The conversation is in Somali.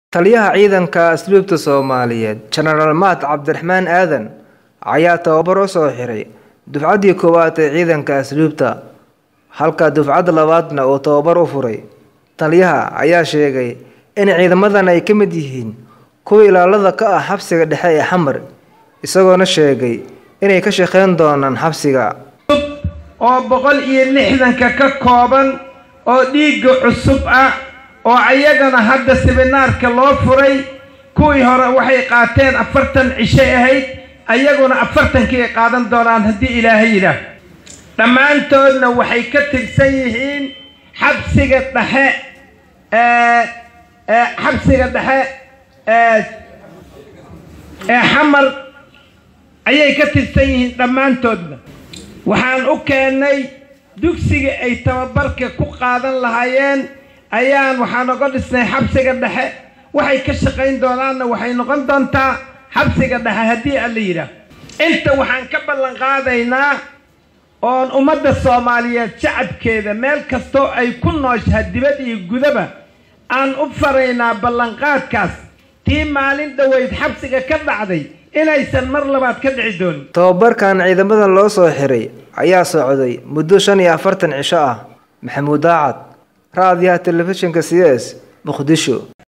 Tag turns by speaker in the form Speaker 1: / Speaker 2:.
Speaker 1: Taliyaha ciidanka asluubta Soomaaliyeed Jenaraal Maad Cabdiraxmaan Aadan ayaa tababar u soo xiray dufcadii koowaad ee ciidanka asluubta halka dufcadda labaadna uu tababar u furay. Taliyaha ayaa sheegay in ciidamadan ay ka mid yihiin kuwa ilaalada ka ah xabsiga dhexe ee Xamar isagoona sheegay inay ka shaqeyn doonaan xabsiga.
Speaker 2: oo boqol iyo lixdanka ka kooban oo dhiigga cusub ah oo ayagana hadda siminaarka loo furay kuwii hore waxay qaateen afartan cishay ahayd ayaguna afartankii ay qaadan doonaan haddii ilaahay yidhaah dhammaantoodna waxay ka tirsan yihiin xabsiga dhexe ee ee xabsiga dhexe ee ee xamar ayay ka tirsan yihiin dhammaantoodna waxaan u keennay dugsiga ay tababarka ku qaadan lahaayeen ayaan waxaan oga dhisnay xabsiga dhexe waxay ka shaqayn doonaanna waxay noqon doontaa xabsiga dhexe haddii alla yidhaah inta waxaan ka ballan qaadaynaa oon ummadda soomaaliyeed shacabkeeda meel kastoo ay ku nooshaha dibad iyo gudaba aan u faraynaa ballanqaadkaas tii maalin dhoweyd xabsiga ka dhacday inaysan mar labaad ka dhici doonin
Speaker 1: Tababarkan ciidamadan loo soo xiray ayaa socday muddo shan iyo afartan cisho ah. Maxamuud Daacad, Raadiyaha Telefishinka CS, Muqdisho.